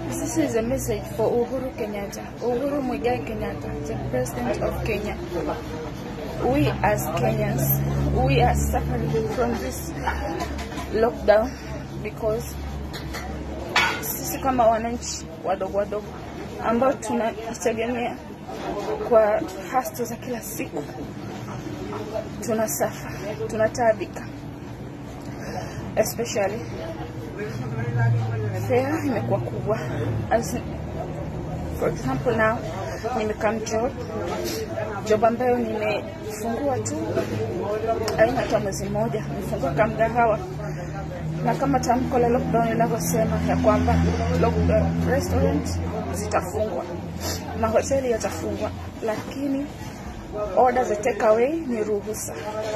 This is a message for Uhuru Kenyatta, Uhuru Muigai Kenyatta, the President of Kenya. We as Kenyans, we are suffering from this lockdown because sisi kama wananchi wadogo wadogo ambao tunajitegemea kwa hasto za kila siku tunasafa, tunataabika, especially fare imekuwa kubwa. As for example now nimekam job job ambayo nimefungua tu aina hata mwezi mmoja, nimefungua kamgahawa na kama tamko la lockdown linavyosema ya kwamba lock- restaurant zitafungwa, mahoteli yatafungwa, lakini order za take away ni ruhusa.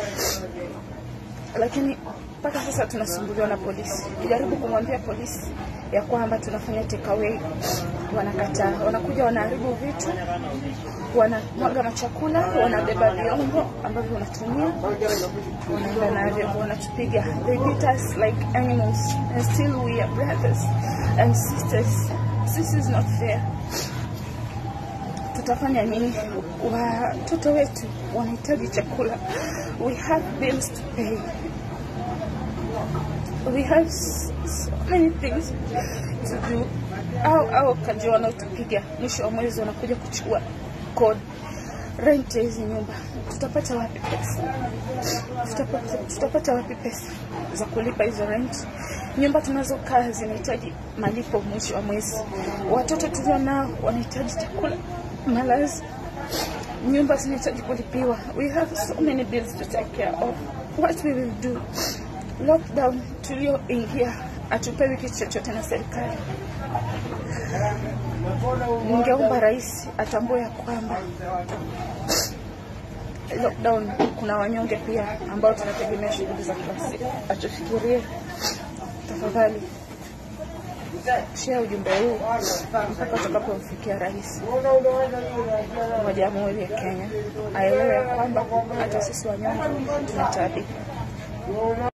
Lakini mpaka sasa tunasumbuliwa na polisi. Jaribu kumwambia polisi ya kwamba tunafanya take away, wanakataa. Wanakuja wanaharibu vitu, wanamwaga machakula, wanabeba vyombo ambavyo unatumia, wanaenda navyo, wanatupiga. They beat us like animals and still we are brothers and sisters. This is not fair. Tutafanya nini? Watoto wetu wanahitaji chakula. We have bills to pay. We have s- so many things to do. Au au kaji wanaotupiga mwisho wa mwezi wanakuja kuchukua kodi rent ya hizi nyumba, tutapata wapi pesa? Tutapata, tutapata wapi pesa za kulipa hizo rent? Nyumba tunazokaa zinahitaji malipo mwisho wa mwezi. Watoto tulio nao wanahitaji chakula, malazi, nyumba zinahitaji kulipiwa. We have so many bills to take care of. What we will do? Lockdown tulioingia hatupewi kitu chochote na serikali. Ningeomba rais atambue ya kwamba lockdown kuna wanyonge pia ambao tunategemea shughuli za kila siku. Atufikirie tafadhali, share ujumbe huu mpaka utakapomfikia rais wa Jamhuri ya Kenya, aelewe ya kwamba hata sisi wanyonge tunataabika.